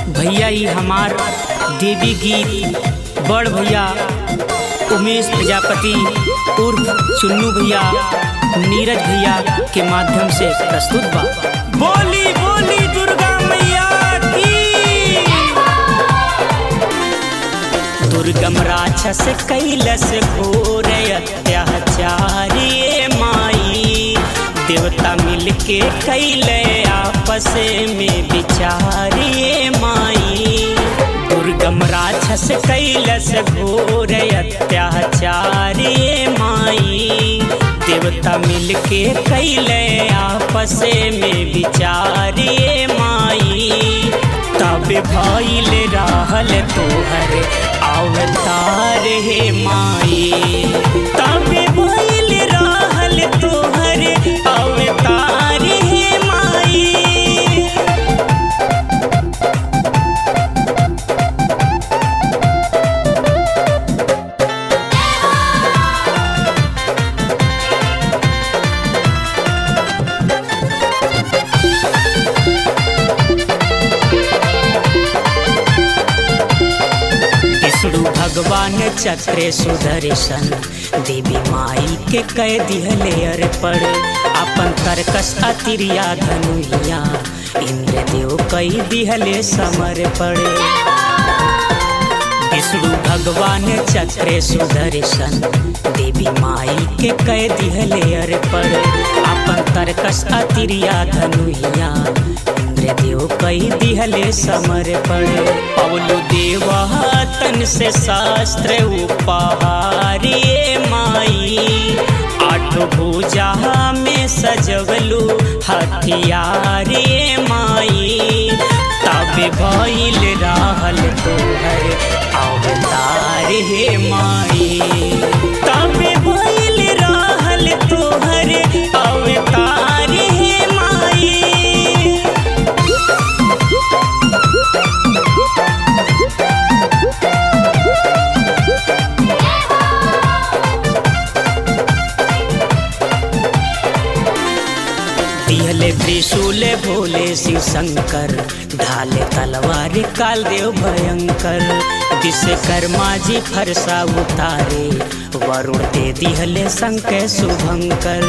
भैया ई हमार देवी गीत बड़ भैया उमेश प्रजापति उर्फ चुन्नू भैया नीरज भैया के माध्यम से प्रस्तुत बा बोली बोली दुर्गा मैया की दुर्गम राक्षस कैलस घोर अत्याचारी माई देवता मिलके कैले आपस में विचारिए माई दुर्गम राक्षस कैलस घोर अत्याचारी माई देवता मिलके कैले आपस में विचारिए माई तब भइल रहल तोहर अवतार हे माई तब भइल रहल तोहर अवतार हे माई विष्णु भगवान चक्रे सुदर्शन देवी माई के कह दिहले अर्पण अपन तरकस अतिरिया धनुया इंद्र देव कई दिहले समर्पण विष्णु भगवान चक्रे सुदर्शन देवी माई के कह दिहले अर्पण अपन तरकस अतिरिया धनुया इंद्रदेव कई दिहले समर्पण पवलु देवा तन से शास्त्र उपहारी माई आठ भुजा में सजवलू हथियारे माई तब भइल रहल तोहर अवतार हे माई तब भइल रहल तोहर अवतार हे माई दिहले त्रिशूल भोले शिव शंकर ढाले तलवार काल देव भयंकर विश्वकर्मा जी फरसा उतारे वरुण दे दिहले शंकर शुभंकर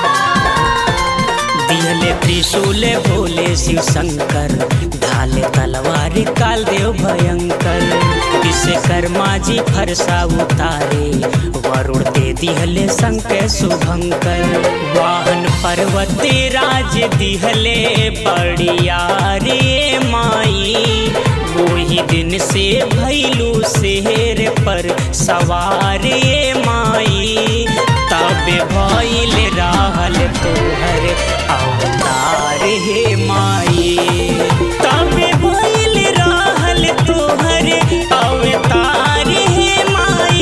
दिहले त्रिशूल भोले शिव शंकर ढाले तलवार काल देव भयंकर विश्वकर्मा जी फरसा उतारे वरुण दे दिहले शंकर शुभंकर वाहन पर्वत राज दिहले बड़िया रे माई वही दिन से भैलू शहर पर सवार माई तब भइल रहल तोहर अवतार हे माई तब भइल रहल तोहर अवतार हे माई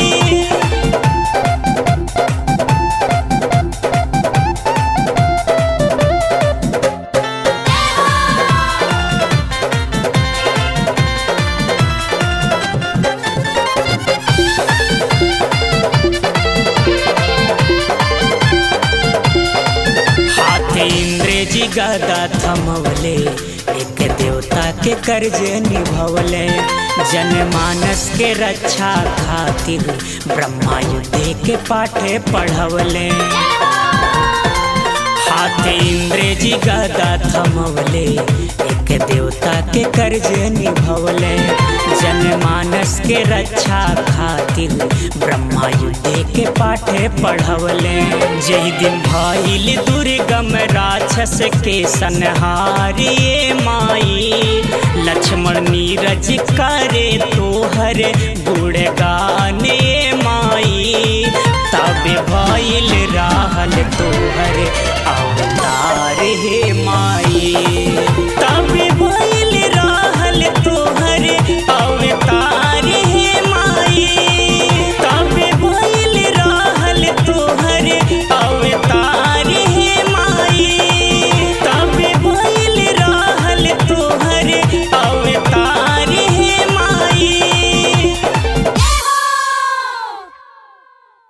हाथे इंद्र जी गदा थमवले एक देवता के कर्ज निभवले जनमानस के रक्षा खातिर ब्रह्मा युद्धे के पाठे पढ़वले हाथे इंद्र जी गदा थमवले एक देवता के कर्ज निभवले जनमानस के रक्षा खातिर ब्रह्मा युद्धे के पाठे पढ़वले जही दिन भइल दुर्गम राक्षस के संहारिए माई लक्ष्मण नीरज करे तोहर गुणगाने माई तब भइल रहल तोहर अवतार हे माई तब भइल रहल तोहर अवतार हे माई तब भइल रहल तोहर अवतार